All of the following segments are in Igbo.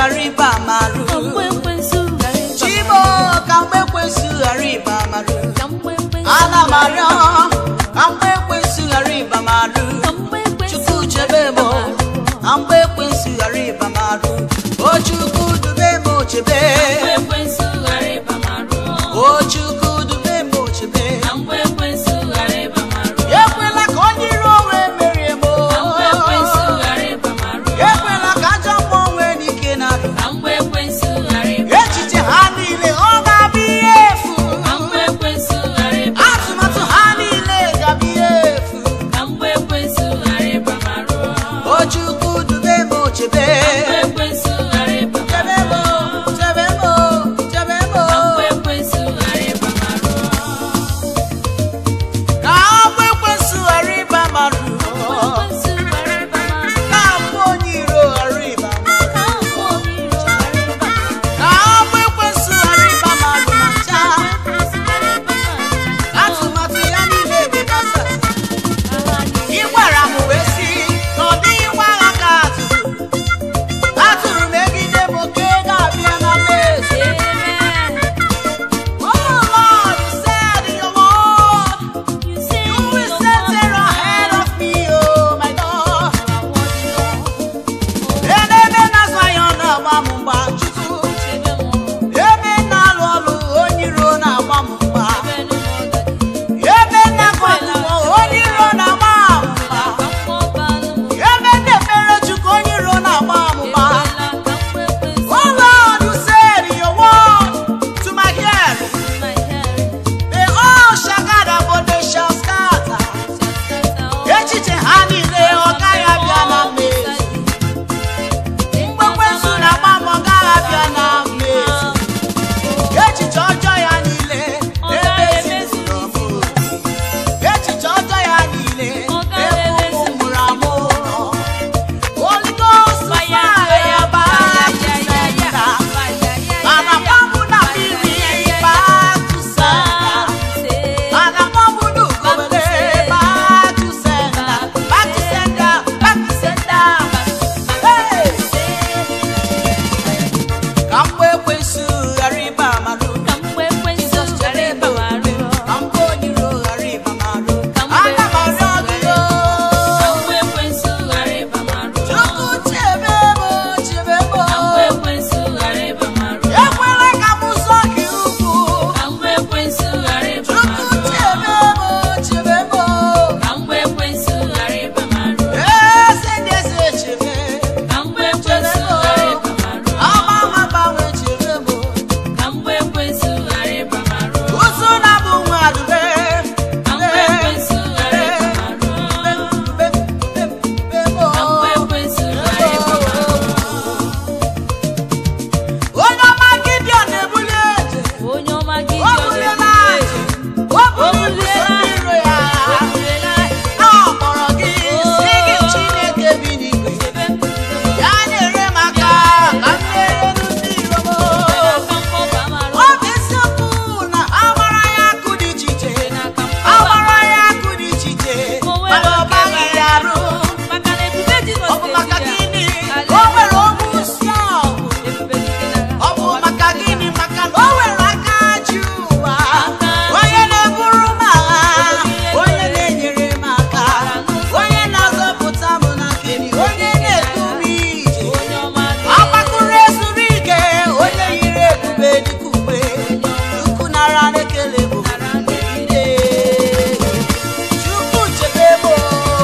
ghara ịba marụ ka mgbe ekwensu ghara ịba chibo ka mgbe ekwensu ghara ịba marụ ka mgbe ekwensu ana m arịọ ka mgbe ekwensu ghara ịba marụ ka mgbe ekwensu chukwu chebe m ka mgbe ekwensu ghara ịba marụ o chukwu dube m chebe mgbe ekwensu ghara ịba marụ o chukwu dube m chebe ka mgbe ekwensu ghara ịba marụ ekwela ka onye iro onwe merie m ka mgbe ekwensu ghara ịba marụ ekwela ka ajọ mmụọ nwee n'ike na ndụ ka mgbe ekwensu ghara ịba echiche ha niile ọ ga-abụ ihe efu ka mgbe ekwensu ghara ịba atụmatụ ha niile ga-abụ ihe efu ka mgbe ekwensu ghara ịba marụ o chukwu dube m chebe mgbe ekwensu ghara ịba chebe m chebe m chebe m ka mgbe ekwensu ghara ịba marụ ka agbụ ekwensu ghara ịba marụ ekwensu ghara ịba marụ ka mbụ onye iro ghara ịba marụ ka mgbe onye iro ghara ịba marụ ka agbụ ekwensu ghara ịba marụ ma chaa ekwensu ghara ịba marụ atụmatụ ya niile ga-agbasa agha ị gwara m wee sị na ọ dịghị nwa agha ka atụrụ atụrụ megide m oke ga-abịa na mmezu Amen. Oh Lord, you said in your word, You say you you will don't set want there ahead of me, oh my God. Ebe na-azụ anya ọ na-agba m mgba Chukwu. Ebe na-alụ ọlụ onye iro na-agba m mgba. Ebe na-akọ akwụkwọ onye iro na-agba m mgba. Ebe na-ekpere Chukwu onye iro na-agba m mgba. Oh Lord, you said in your word to my hearing, they all shall gather, but they shall scatter. Echiche ha niile ọ gaghị abịa na mmezu. Mgbe ekwensu na-agba m, ọ gaghị abịa na mmezu. Echiche ọjọọ ya niile emezuru m. Echiche ọjọọ ya niile ebe ụmụ mụrụ amụ nọ. Holy Ghost fire back to center. Mana gbamụ na mmiri back to center. Mana gbamụ n'ugobere back to center. Back to center, back to center. Hey! Ka mgbe ekwensu ghara ịba amarụ. Jizọs chere ebe omume. Ka mgbe onye iro ghara ịba amarụ. Aga m arịọ gị o. Chukwu chebe m, chebe m. Ekwela ka m zọọ gị ụkwụ. Chukwu chebe m, chebe m. Eze ndị eze chebe. Agbanwe agbanwe chebe m. Ụzụ na-abụ nwa dube. Dube, dube, dube, dube m. Onye ọma Gideon na-ebuli eje. Onye ọma gị O buliela aja. O buliri ndị iro ya. A kpọrọ gị si gị Chineke bi n'igwe. Ya nyere m aka ka m merie ndị iro m. Ọ bụ eziokwu na agbara ya akụ dị iche iche. Agbara ya akụ dị iche iche. Mana ọ baghị ya arụ. Ọ bụ maka gịnị? O nwere ogwu si ọgụ. Ọ bụ maka gịnị? Maka na o nwere aka ji ụwa. Onye na-eburu m agha. Onye na-enyere m aka. Onye na-azọpụta m na nkiri. Onye na-edu m ije. Agbakụrụ ezuru ike. Onye yiri ebube dịka ugbe. Chukwu nara n'ekele bụ niile. Chukwu chebe m.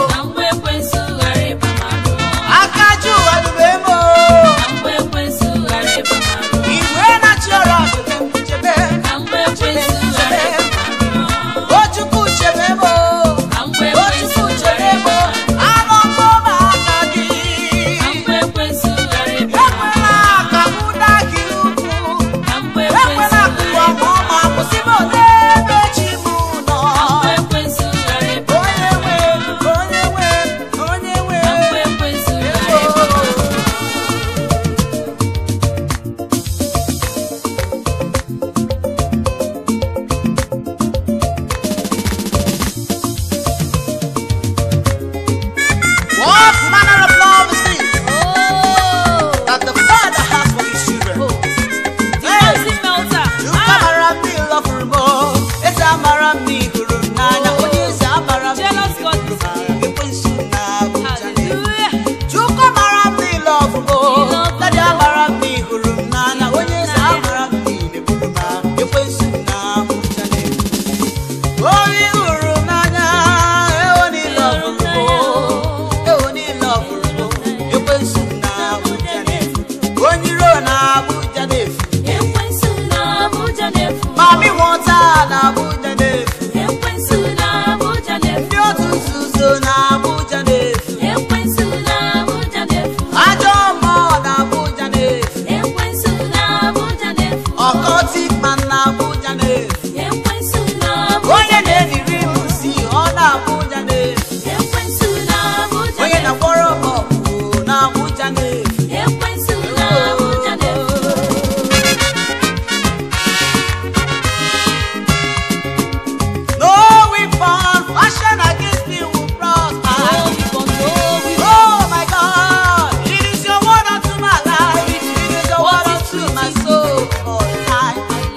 ekwensu na Abuja na-efu Ekwensu na Abuja na-efu. ajọ mmụọ na Abuja na-efu Ekwensu na Abuja na-efu. ọkọtik man na Abuja na-efu Ekwensu na Abuja onye na-ediri m si ọ na Abuja na-efu Ekwensu na Abuja onye na-efu. na-akpọrọ m ọkpụ na Abuja na-efu Ekwensu na Abuja na-efu. No weapon fashioned against me will prosper. Oh, we gon' go, we gon' Oh my God, it is your word unto my life. It is your word unto my soul. Oh, I,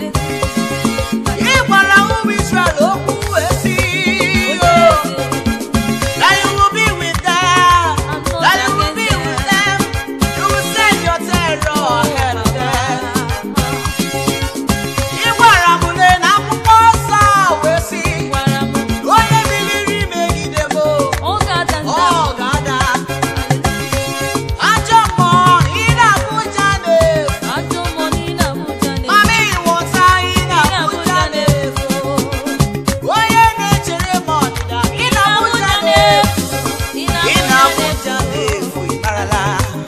Ị gwara ụmụ Israel okwu esi. Oh, that you will be with them. That you will be with them. You will send your terror ahead of them. Ị gwara m lee na akwụkwọ nsọ wee sị, Gwara m, onye biliri megide m, ọ ga-ada nda. ọ ga-ada. Ajọ mmụọ ị na-abụja na-efu. Ajọ mmụọ niile Abuja na-efu. Mami ịwọta ị na-abụja na-efu. Onye na-echere m ọdịda ị na-abụja na-efu. Ị na-abụja na-efu ịmarala.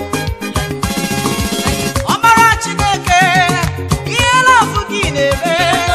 Ọmara Chineke, ihe lọfụ gị na-eme.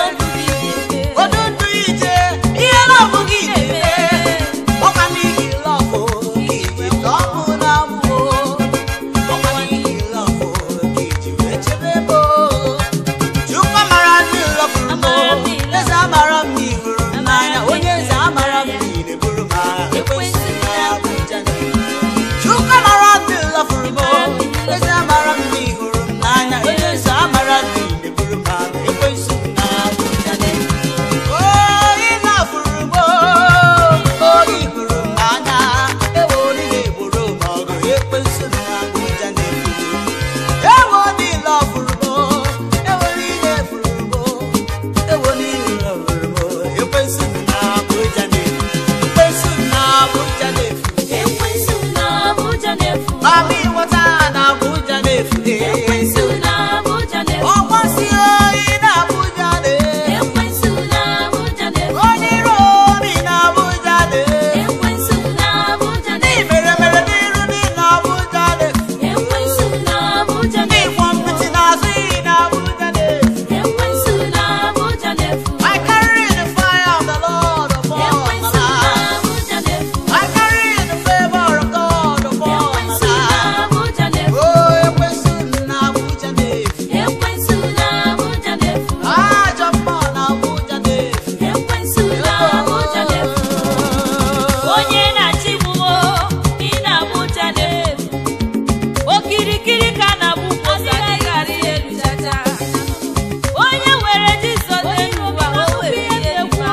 Odudu ije, ihe lọfụ gị na-eme. Ọkwa n'ihi lọfụ gị ji tọpụ na mbụ. Ọkwa n'ihi lọfụ gị ji wee chebe m. Chukwu amara ndị lọfụrụ m. Eze amara m na ị hụrụ m n'anya. Onye eze amara m na ị na-eburu m agha. Ekwensu na Abuja na-efu. Chukwu amara ndị lọfụrụ m. Eze amara m na ị hụrụ m n'anya. Onye eze amara m na ị na-eburu m agha. Ekwensu na Abuja na-efu. Oh, ị lọfụrụ m. Oh, ị hụrụ m n'anya. Ewo, ị na-egboro m ọgụ. Ekwensu na Abuja na-efu. Ewo ni lọfụrụ m, ewo ni na-efuru m, ewo ni lọfụrụ m, ekwensu na Abuja na-efu, ekwensu na Abuja na-efu, Ekwensu na Abuja na-efu. mami wọta na Abuja na-efu, Ekwensu na Abuja na-efu. ọgbọsi oyi na Abuja na-efu, Ekwensu na Abuja na-efu. onye iro obi na Abuja na-efu, Ekwensu na Abuja ndị na-efu. mere mere n'iru dị na Abuja na-efu, Ekwensu na Abuja ndị na-efu. kwọ mpịtị n'azụ iyi na Abuja na-efu. Ekwensu na Abuja na-efu. I carry the fire of the Lord upon my Ekwensu na life. Abuja na-efu. I carry the favor of God upon my Ekwensu na life. Abuja na-efu. Oh, ekwensu na Abuja na-efu. Ekwensu na Abuja na-efu. Ajọ mmụọ na Abuja na-efu. Ekwensu na Abuja na-efu. Onye na-achịgbuo ị na-abụja na-efu. Okirikiri ka na-abụ mkpọsa dịghara elu chacha. Onye were Jizọs n'elu ụwa o were ihe egwu.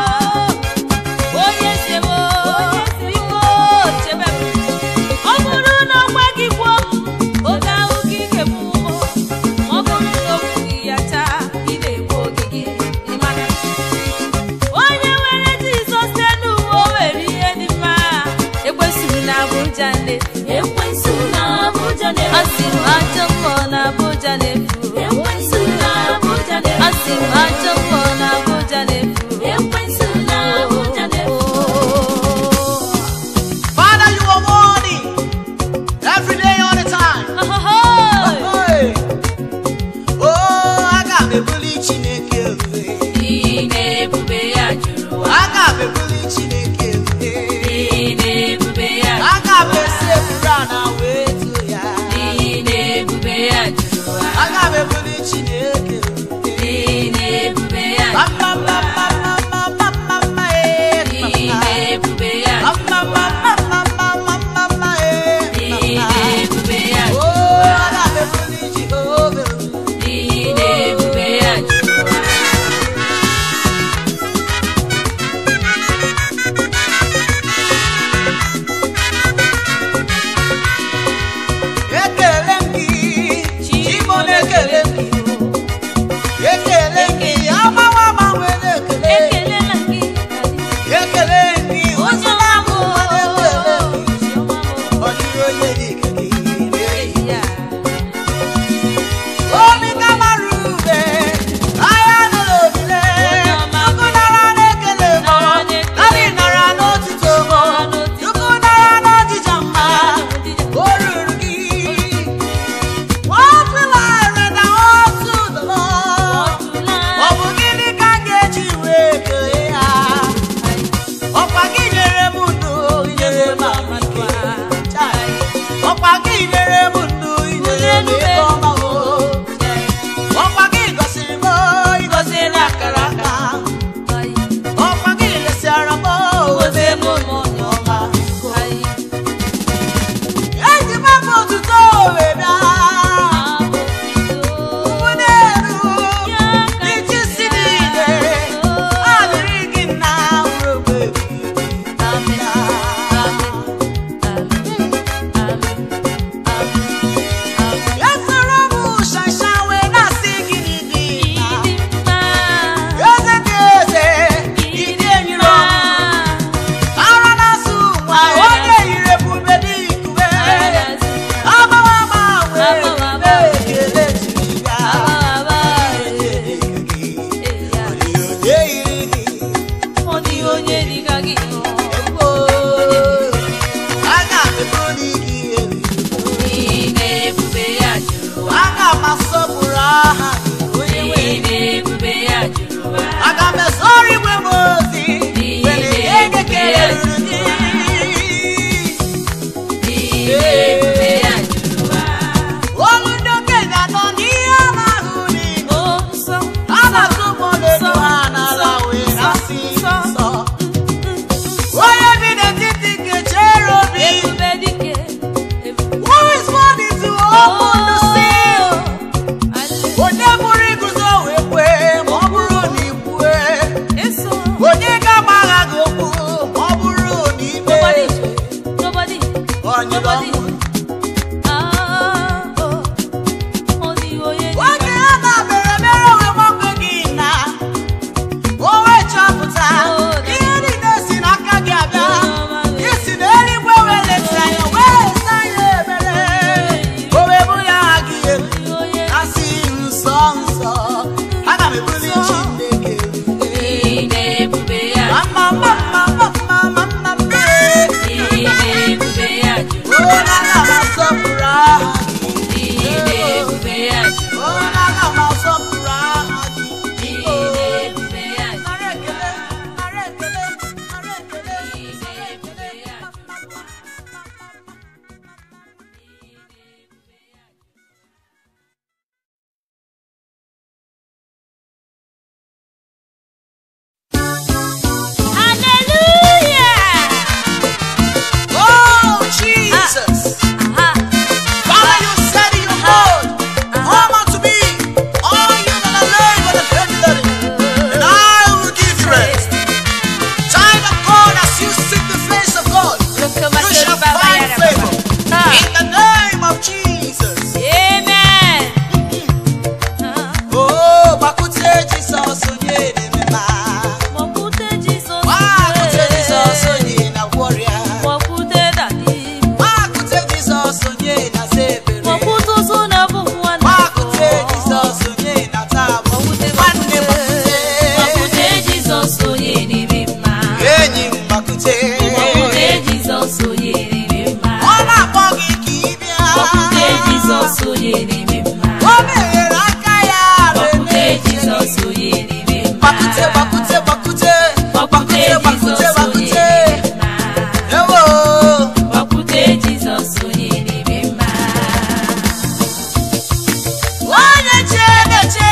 Onye sebo biko chebe m. Ọ bụrụ na ọ gwa gị kwuo oge ahụ ka ị ga-egbu ụmụ. Ma ọ bụrụ na o kwughị ya chaa ị na-egbu oge gị ịmara. Onye were Jizọs n'elu ụwa o were ihe dị mma. Ekwesịrị na Abuja na-efu. Ekwensu na Abuja na-efu. Asị m ajọ mmụọ na Abuja na-efu. Ekwensu na Abuja na-efu. Asị m ajọ mmụọ na Abuja na-efu. Ekwensu na Abuja na-efu. Father, you are worthy. Every day, all the time. Ahohoy! Hey. Oh, aga m ebuli Chineke elu. Ị na-ebube ya juru ụwa. Aga m ebuli Chineke elu. Ị na-ebube ya juru Aga m esepụrụ ana wee too ya. Ị na-ebube ya juru ụwa. Aga m ebuli Chineke elu. Ị na-ebube ya juru Mama, ụwa. mama, mama, mama, mama, eh, Ị mama. na-ebube ya juru Mama, mama, mama, mama, mama, eh, Ị mama. na-ebube ya juru Oh, ụwa. aga m ebuli Jehova elu. Ị na-ebube ya juru ụwa. banyere ọnwụ Ah, oh, ọ dịghị onye dị oge a na-abịara mere onwe nwoke gị na o wee chọpụta ihe niile si n'aka gị abịa isi na eluigwe wee leta ya wee leta ya ebere o wee bụrụ ya aha gị elu ka onye asị nsọ nsọ aga m ebuli Chineke dị n'ebube ya mama mama mama mama mma dị n'ebube ya jụrụ o na-aga m asọpụrụ aha gị dị n'ebube ya jụrụ o na-aga m asọpụrụ aha gị dị n'ebube ya jụrụ nara ekele nara ekele nara ekele dị n'ebube ya jụrụ Hallelujah! Oh, Jesus. Aha. Father, you said in your word, Come unto me, all you that are labor and heavy laden, and I will give you rest. Child of God, as you seek the face of God, you shall find favor. In the name of Jesus. Amen. Oh, Bakute Jesus, onye na-emema. Mọ̀kúté Jesus. Bakute Jesus, onye na warrior. Mọ̀kúté dàdí. Bakute Jesus, onye na zebere. Mọ̀kútú súnà bùkún wọn. Bakute Jesus, onye na taabo. Nwanne Bakute. Mọ̀kúté Jesus oyè níbi mma. enyi m Bakute. Mọ̀kúté Jesus oyè níbi mma. ọ na-akpọ gị ka ị bịa. Mọ̀kúté Jesus oyè níbi mma. o meghere aka ya Mọ̀kúté na-eme Jesus oyè níbi mma. Bakute, Bakute, Bakute. Mọ̀kúté Bakute, Bakute, Jesus oyè Bakute. níbi mma. Ewo. Mọ̀kúté Jesus oyè níbi mma. onye che na-eche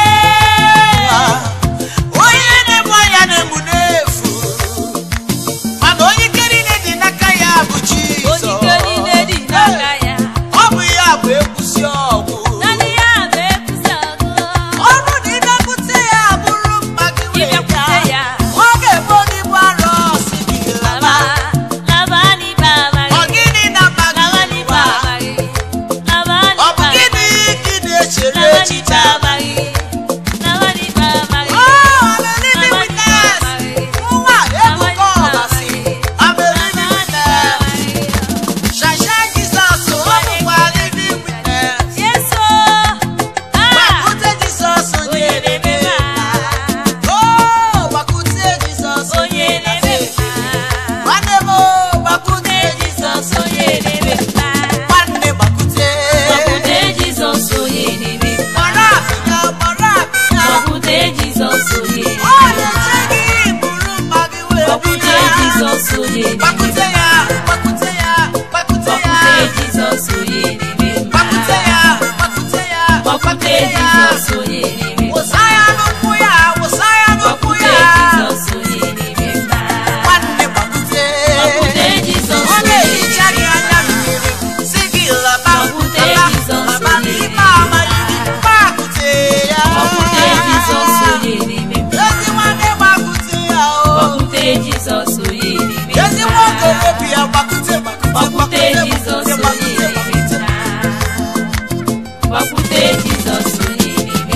onye na-egbu anya na-egbu n'efu mana onye ike niile dị n'aka ya bụ Jizọs Onyike niile dị n'aka ya. ọ bụ ya bụ ekwusi ọgwụ Naanị ya bụ ekwusi ọgụ. ọrụ na ịbịakwute ya bụrụ mma gị wee Ịbịakwute ya. ọ ga-ebo gị bụ arọ si gị laba Laba, laba n'ibe amaghị. ọ gịnị na-aba gị Laba n'ibe ụwa? amaghị. Laba ọ bụ n'ibe gịnị ka ị na-echere Laba n'ibe echiche amaghị. Laba n'ibe amaghị. Oh, I'm a living Laba n'ibe witness. amaghị. Nwa Laba ebuka n'ibe ọbasi. amaghị. I'm a Laba living n'ibe witness. amaghị. Shasha Jizọs, ọ bụkwa living witness. Yesu. Ah! Gbakute Jizọs onye Onye na-eme na-eme mma. mma. Oh, gbakute Jizọs Onye na-eme mma. Nwanne m, oh, gbakute Jizọs Jizọs onye na-eme mma. Nwanne gbakute. Gbapụta Jizọs onye na-eme mma. Gbara abịa, gbara abịa. Gbapụta Jizọs onye Ọ na-eme mma. na-eche gị bụrụ mma gị wee Gbapụta bịa. Jizọs onye na-eme Gbakute mma. ya, gbakute ya, gbakute ya. Gbapụta Jizọs onye na-eme mma. Gbakute ya, gbakute ya, Gbapụta gbakute ya. Jizọs onye na-eme mma. Wụsa ya n'ụkwụ ya, wụsa ya n'ụkwụ Gbapụta ya. Jizọs onye na-eme mma. Nwanne gbakute. Gbapụta Jizọs Ọ onye na-ehicha gị na-eme anya mma. mmiri, sị gị laba, Gbapụta laba, Jizọs laba onye n'ime na-eme amaghị gị. Gbakute ya. Gbapụta Jizọs onye na-eme mma. Ezi nwanne gbakute ya o. Gbapụta Jizọs onye na-eme mma. Ezi nwa okorobịa gbakute, gbakute, Gbapụta gbakute, Jizọs gbakute, onye gbakute, na-eme gbakute. mma. Gbapụta Jizọs onye na-eme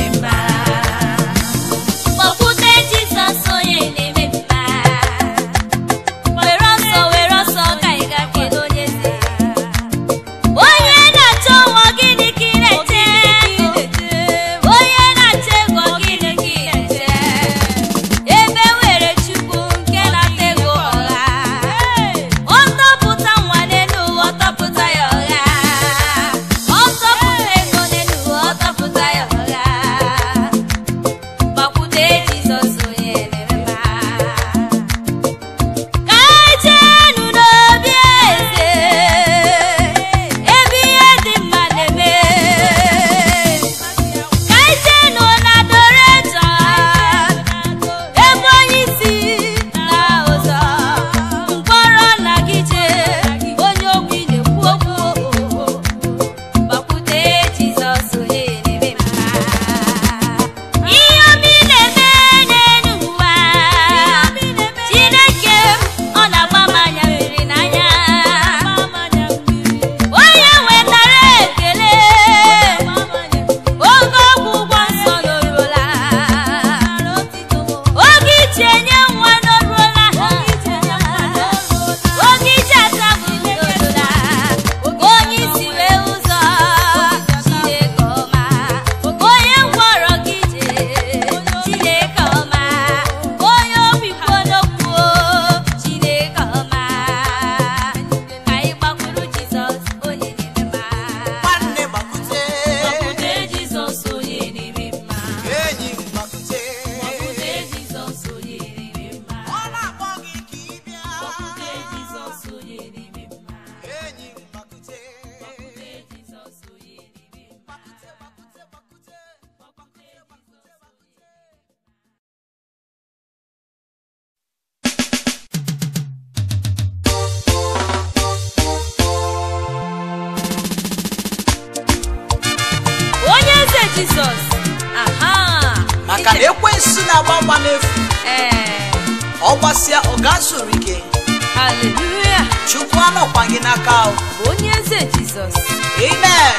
jizọs aha maka na ekwensu na-agba mgba n'efu ee ọ gbasịa ọ ga-azụrụ ike haleluya chukwu anọkwa gị n'aka ahụ onye eze jizọs amen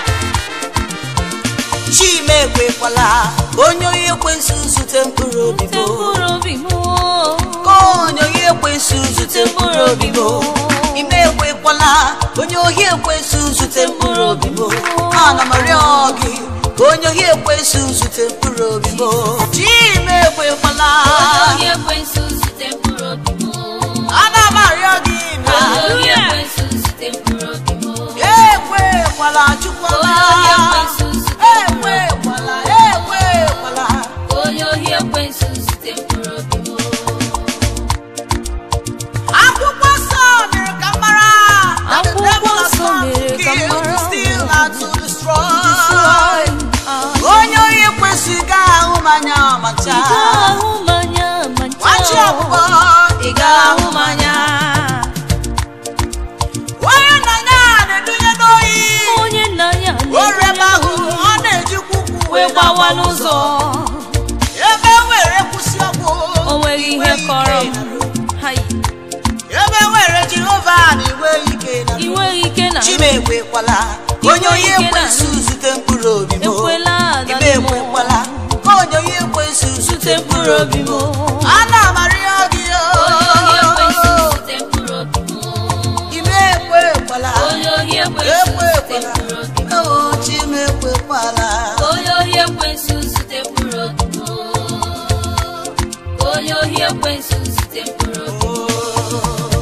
chima ekwekwala onye onye ekwensu zute mkpụrụ obi te m mkpụrụ obi m ka onye onye ekwensu zute mkpụrụ obi m ime ekwekwala onye ohi ekwensu zute mkpụrụ obi m ana m arịọ gị ka onye ohi ekwensu zute mkpụrụ obi m chima ekwekwala onye ekwensu zute mkpụrụ obi m ana m arịọ gị na onye ekwensu zute mkpụrụ obi m ekwekwala chukwala Onye ekwensu zute ekwekwala ekwekwala onye ohi ekwensu zute mkpụrụ obi m akwụkwọ nsọ mere ka m mara that the Akwụkwọ devil has nsọ come to mere ka m kill, to mara. steal, and to destroy. onye onye ekwesị gaghị ahụ m anya ma ị ncha ga-ahụ mmanya ma nwachi ncha ọkpụkpọ ị ga-ahụ mmanya onye nna ya na-edunye n'oyi onye nna ya orem ahụ ọ na-ejikwa ụkwụ wee gbawa n'ụzọ ebe were kwụsị ọgwụ o nweghị ihe kọrọ m Hai, ebe were jehova na iwe ike na ị nweghị ike na chimekwekwala onye onye ekwensu zute mkpụrụ obi m ekwela ime agadi m ekwekwala ka onye onye ekwensu zute zute mkpụrụ obi m ana m arịọ gị onye ohi ekwensu o zute mkpụrụ obi m ime ekwekwala onye ohi ekwensu zute ekwekwala mkpụrụ obi m o chimekwekwala onye ohi ekwensu zute mkpụrụ obi m onye ohi ekwensu zute mkpụrụ obi m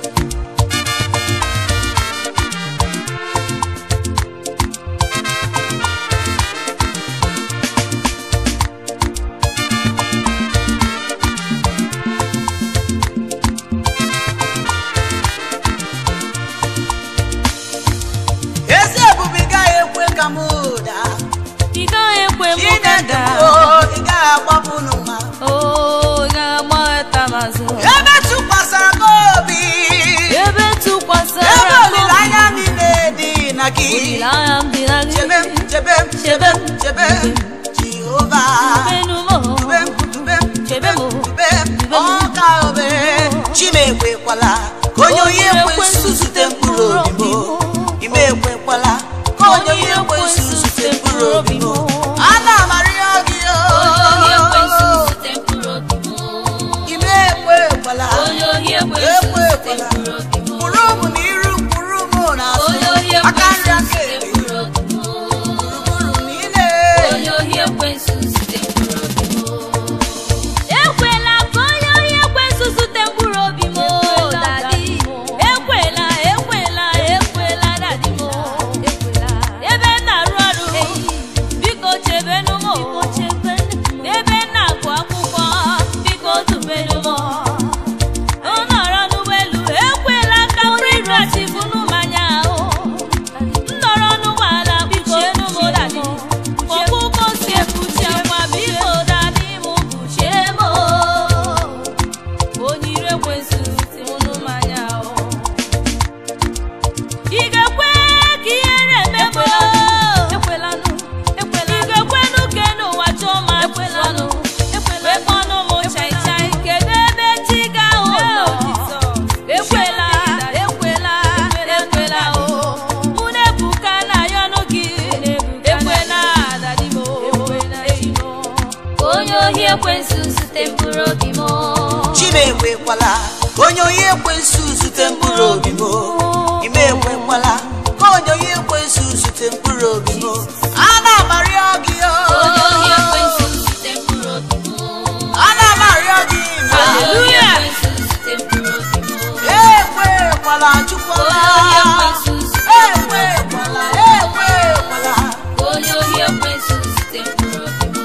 ezi ebube gaghị ekwe ka m ụda ị gaghị ekwe m chineke gada o ị gaghị agbapụ n'ụma o ị ga-agbata mazụ ebe tụkwasara gị obi ebe tụkwasara ebe m olileanya niile dị na gị olileanya m dị na gị chebe m chebe m chebe m chebe m jehova Menu mo, dube m dube m chebe m dube m ọka obere chimekwekwala ka onye onye ekwensu zute mkpụrụ obi m ime ekwekwala ka onye onye ekwensu zute mkpụrụ obi m ana m arịọ gị onye ohi ekwensu o zute mkpụrụ obi m ime ekwekwala onye ohi ekwensu zute ekwekwala mkpụrụ obi m kwụrụ m n'iru kwụrụ m n'azụ onye ohi aka nri ekwensu aka zute ekpe mkpụrụ obi m gburugburu niile onye ohi ekwensu zute mkpụrụ obi m ekwela ka onye ohi ekwensu zute mkpụrụ obi m dadi ekwela ekwela ekwela dadi m ebe m na-arụ ọrụ biko chebenụ m ebe m na-agụ akwụkwọ biko dubenụ m ọ nọrọ n'ụgbọelu ekwela ka nri rachibunu mmanya ahụ m nọrọ n'ụgbọala kpuchienụ m dadi ọkpụkpọ si ekpuchi akwa biko dadi m kpuchie m onye ire ekwensu unu mmanya ahụ ị ga-ekwe ka ihere eme m ekwelanụ ekwela ị ga-ekwenụ ka n'ụwa chọọ ma ekwelanụ wekpọnụ m chai chai kedu ebe chi ga-ahụ nọ ekwela ekwela ekwela o mụ na ebuka na yọnụ gị ekwela dadimo onye ohi ekwensu zute mkpụrụ obi m chimekwekwala ka onye onye ekwensu zute mkpụrụ obi m ime ekwekwala ka onye onye ekwensu zute mkpụrụ obi m ana m arịọ gị o onye ohi ekwensu zute mkpụrụ obi m ana m arịọ gị ma Hallelujah. ekwekwala chukwala Onye ekwensu zute ekwekwala ekwekwala onye ohi ekwensu zute mkpụrụ obi m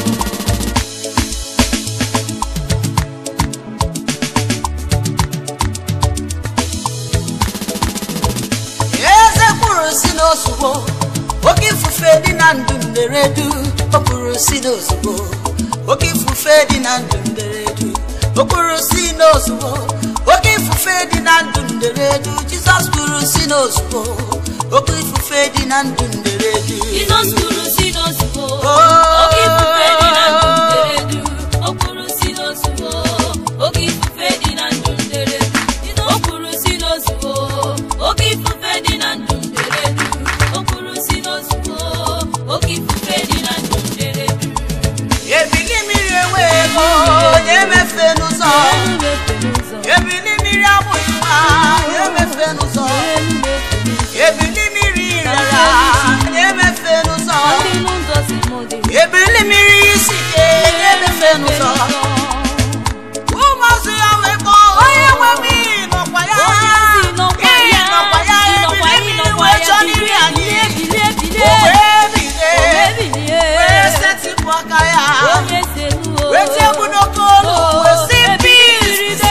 eze kwuru si n'ozugbo oke ifufe dị na ndụ mberedu o kwuru si n'ozugbo oke ifufe dị na ndụ mberedu o kwuru si n'ozugbo oke ifufe dị na ndụ mberedu jizọs kwuru si n'ozugbo oke ifufe dị na ndụ mberedu Jizọs kwuru si n'ozugbo Oh. oke ifufe dị na ndụ m dere du o kwuru si n'ozugbo oke ifufe dị na ndụ m dere du o kwuru si n'ozugbo oke ifufe dị na ndụ m dere du o kwuru si n'ozugbo oke ifufe dị na ndụ m dere du ebili mmiri enweghị ego onye emefe n'ụzọ ebili mmiri abụghị nwa onye emefe n'ụzọ ebili mmiri rara onye emefe n'ụzọ ebili mmiri isi ike onye emefe n'ụzọ ụmụazụ ya wee kpọọ onye nwe m iyi nọkwa ya iyi nọkwa ya ebili mmiri wee chọọ n'iri anyị o wee bilie wee setịpụ aka ya wee tie egwu n'oke olu wee si peace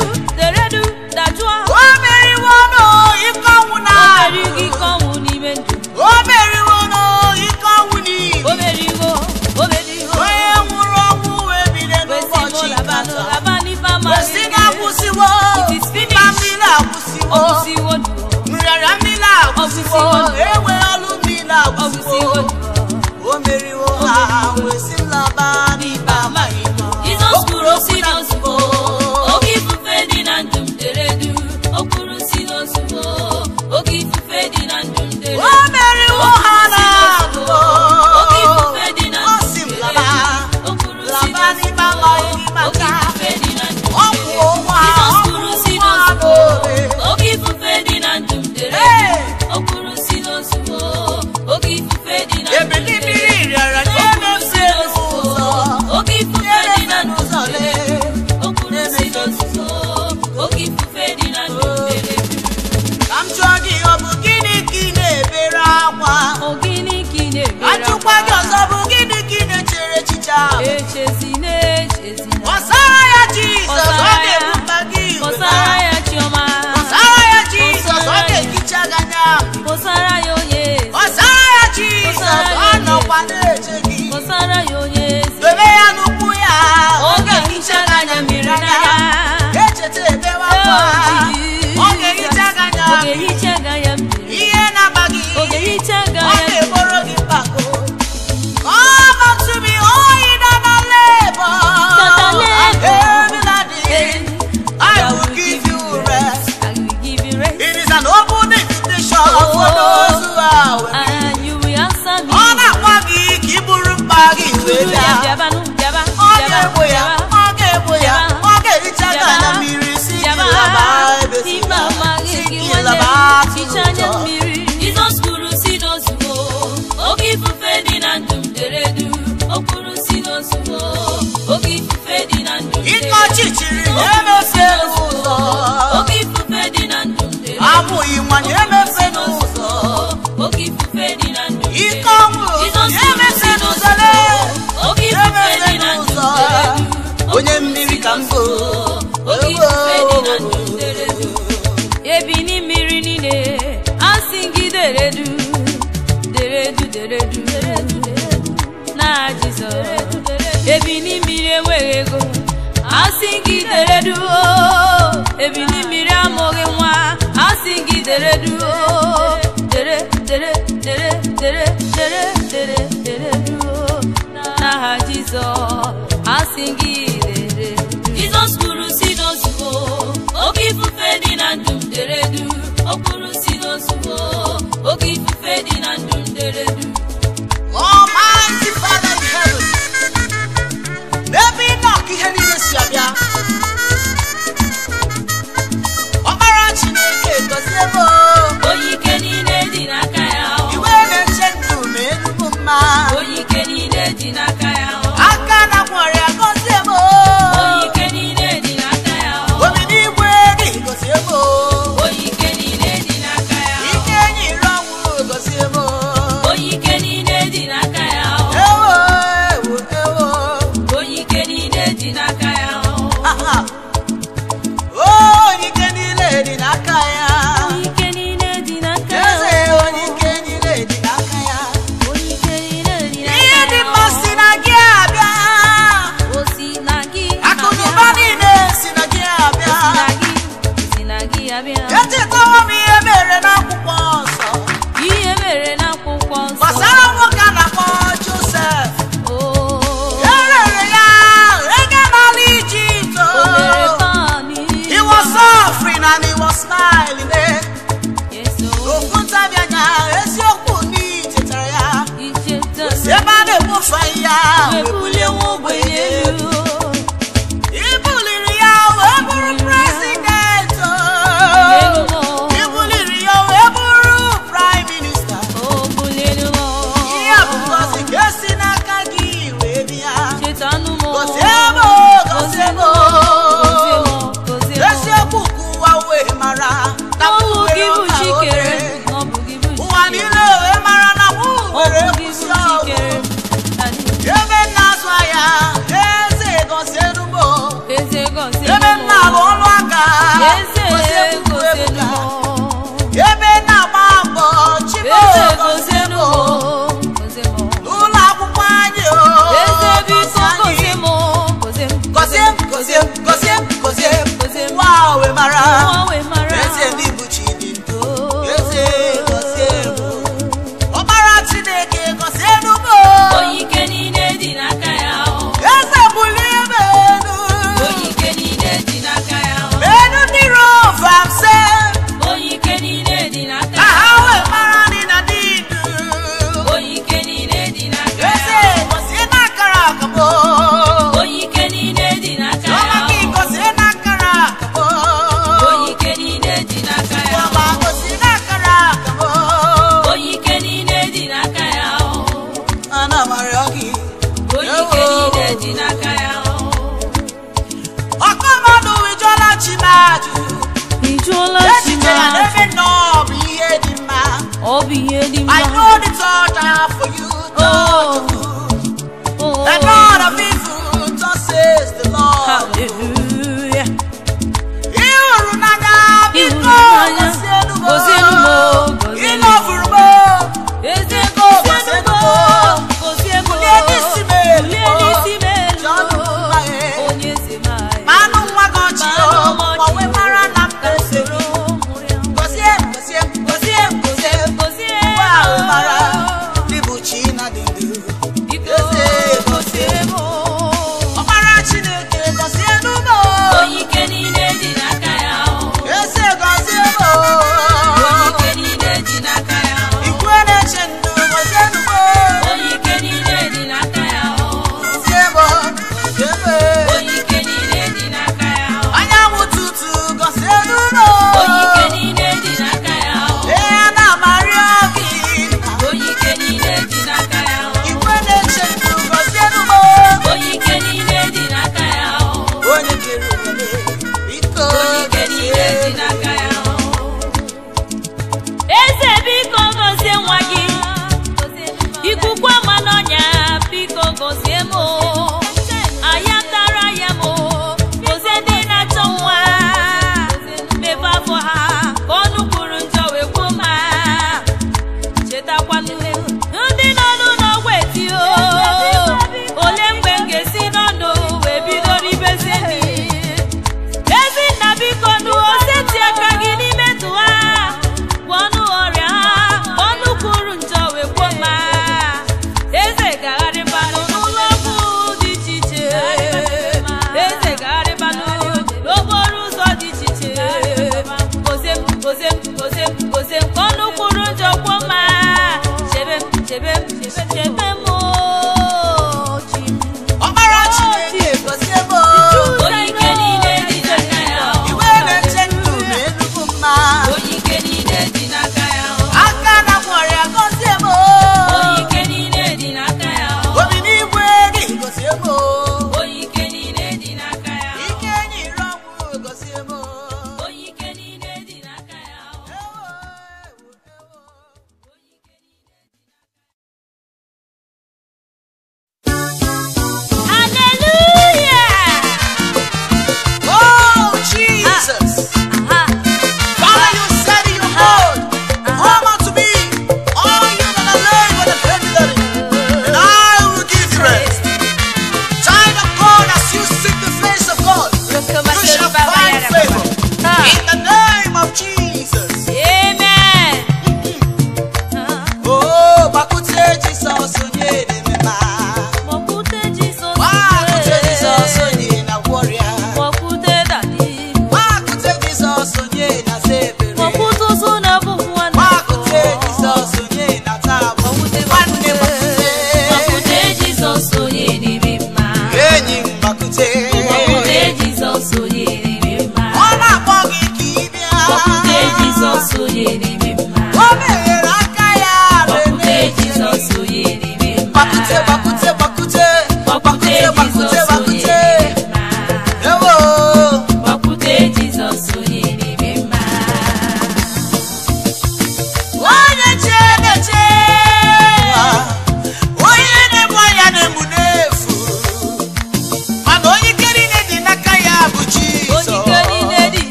o meriwo n'ike ọnwụ na o meriwo n'ike ọnwụ n'iyi onye nwụrụ ọnwụ wee bilie n'ụbọchị ikpeazụ wee sị na akwụsịwo mma mmiri akwụsịwo nrịarịa mmiri akwụsịwo enwe ọlụ mmiri akwụsịwo o meriwo ha wee sị m laba n'ikpe amaghị m Jizọs kwuru si n'ozugbo oke ifufe dị na ndụ m dere du o kwuru si n'ozugbo oke ifufe dị na ndụ m dere o meriwo ha na mbụ oke ifufe dị na o ndụ si m m dere laba du o kwuru si laba n'ikpe amaghị gị oke maka ifufe dị na ndụ m ọ dere bụ ụwa Jizọs ọ kwuru bụ si ụwa n'ozugbo n'obe oke ifufe dị na ndụ m dere Hey! du o kwuru si n'ozugbo oke ifufe dị na ndụ m ebili dere mmiri rịara du o kwuru na-emefe si n'ozugbo n'ụzọ oke ifufe dị na ndụ m n'ụzọ dere lee o kwuru si n'ozugbo oke ifufe dị na ndụ m dere du ka m jụọ gị ọ bụ gịnị ka ị na-ebere akwa Ogini ka ị na-ebere ajụkwa gị ọzọ bụ gịnị ka ị na-echere echiche ahụ echezina echezina kpọsara ya jizọs ọ Kpọsara ya. ga-ebumba gị kpọsara ya chiọma kpọsara ya jizọs ọ ga-ehicha gị anya kpọsara ya onye eze kpọsara ya jizọs ọ nọkwa na-eche gị kpọsara ya onye eze dobe ya n'ukwu ya ọ ga-ehicha gị anya mmiri n'anya echeta ebewe akwa ọ ga-ehicha gị anya ọ ga-ehicha gị anya mmiri ihe na-agba gị ọ ga-ehicha gị ọ anya mmiri ga-eboro gị mpako Come unto me, all ye that are labor That are and labor. heavy laden, I will give you rest. I will give you rest It is an open invitation for those who are with me. and you will answer me Ọ na-akwa gị ka ị buru mkpa gị wee Uru ya bịa. bịabanụ bịaba Ọ bịaba ga-egbo ya, bịaba ọ ga-egbo ya, ọ ga-ehicha gị anya mmiri si gị laba ebe si Ikpe gị amaghị si gị gị nwanne laba m, hicha anya n'ụzọ. mmiri Jizọs kwuru si n'ozugbo oke ifufe dị na ndụ m dere du o kwuru si n'ozugbo oke ifufe dị na ndụ m dere Ike ọchịchịrị na-emefe n'ụzọ. oke ifufe dị na ndụ m dere Amụghị nwa na-emefe n'ụzọ. oke ifufe dị na ndụ m dere Ike ọnwụ Jizọs na-emefe kwuru si n'ụzọ n'ozugbo lee. oke ifufe dị na ndụ m dere du Onye mmiri ka m bụ. oke ifufe dị na ndụ m dere du ebini mmiri niile asị gị deredu deredu deredu na jizọs ebini mmiri enweghị ego asị gị deredu o. ebini mmiri amụghị nwa asị gị deredu o. dere dere dere dere dere dere deredu o. n'aha jizọs asị gị deredu jizọs kwuru si n'ozugbo oke ifufe dị na ndụ m deredu o kwuru si n'ozugbo oke ifufe dị na ndụ m deredu Almighty Father in heaven. N'ebe ị nọ ka ihe niile si abịa. Ọkpara Chineke gọzie m o. onye ike niile dị n'aka ya o. Iwe na-eche ndụ ma enugbu mma. onye ike niile dị n'aka ya o. Aka na ọrịa gọzie m o. onye ike niile dị n'aka ya o. Obi n'igwe gị gọzie m o. onye ike niile dị n'aka ya o. Ike nyere ọnwụ gọzie m o. onye eze gozie m ugwu gozienu ebuka ebe na-agba mbọ chibo eze gozie gozienu m gozienu n'ụlọ akwụkwọ anyị o eze biko gozie anyị. gozie m gozie m gozie m gozie m gozie m gozie Gozie m m. nwa owe mara nwa wee mara eze ndị bụ chi dị ndụ Oh. eze gozie m ọkpara chineke gozie m onye ike niile dị n'aka ya o. eze bulie m elu onye ike niile dị n'aka ya o. elu ndị rovamse onye ike niile dị n'aka ka ha ya wee mara dị na dị ndụ o. onye ike niile dị n'aka eze ya o. gozie n'akara akabo onye ike niile dị n'aka ọma ya gị o. gozie n'akara akabo onye ike niile dị n'aka ya ọma o. gozie n'akara akabo onye ike niile dị n'aka ya o. ana m arịọ gị onye ike niile dị n'aka ya o. ọkọ mmadụ wijọla chi m ajụ Ijụọla echiche ya n'ebe nọ bụ ihe dị mma ọ bụ ihe dị I mma know the thought I have for you thought of good the God of evil thus says the Lord Hallelujah. ị hụrụ n'anya biko Ịhụnanya, gọzienụ m. gọzienụ m, gọzienụ ị m. lọvụrụ m Eze gọzienụ gọzienụ m. m, gọzie m. Bulie n'isi m elu. Bulie n'isi m elu. Jọọ m mma, eh. Onye eze m anyị. ma anụ nwa gị ọchị o Manụ m ma ọchị. wee mara na m Ka na-esoro soro mụrụ ya. gọzie m gọzie m gọzie m gọzie m Gọzie Nwa ahụ m. mara ndị bụ chi na dị ndụ Biko, Eze gọzie m.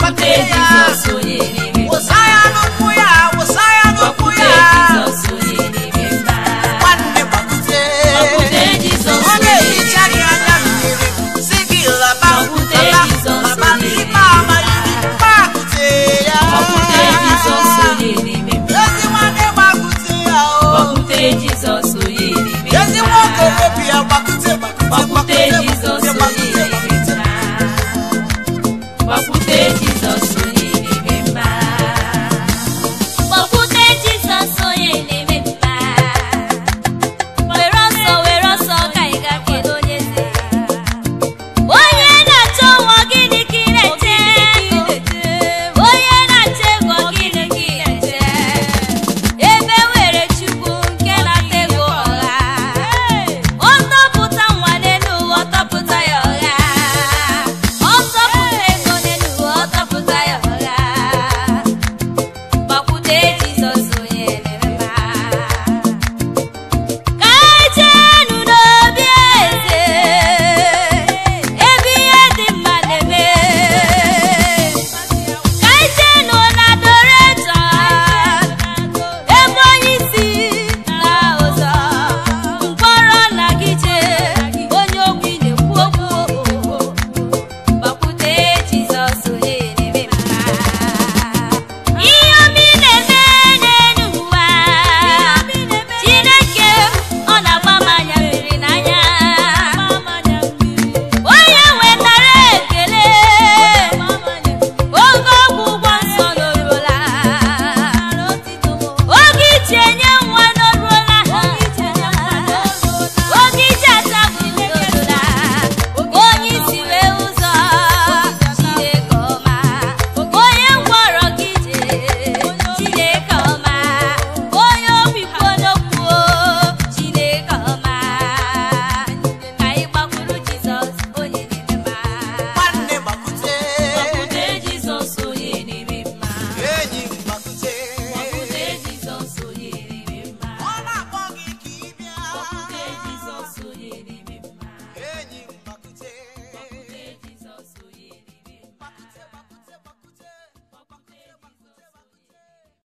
fee ya Jizọs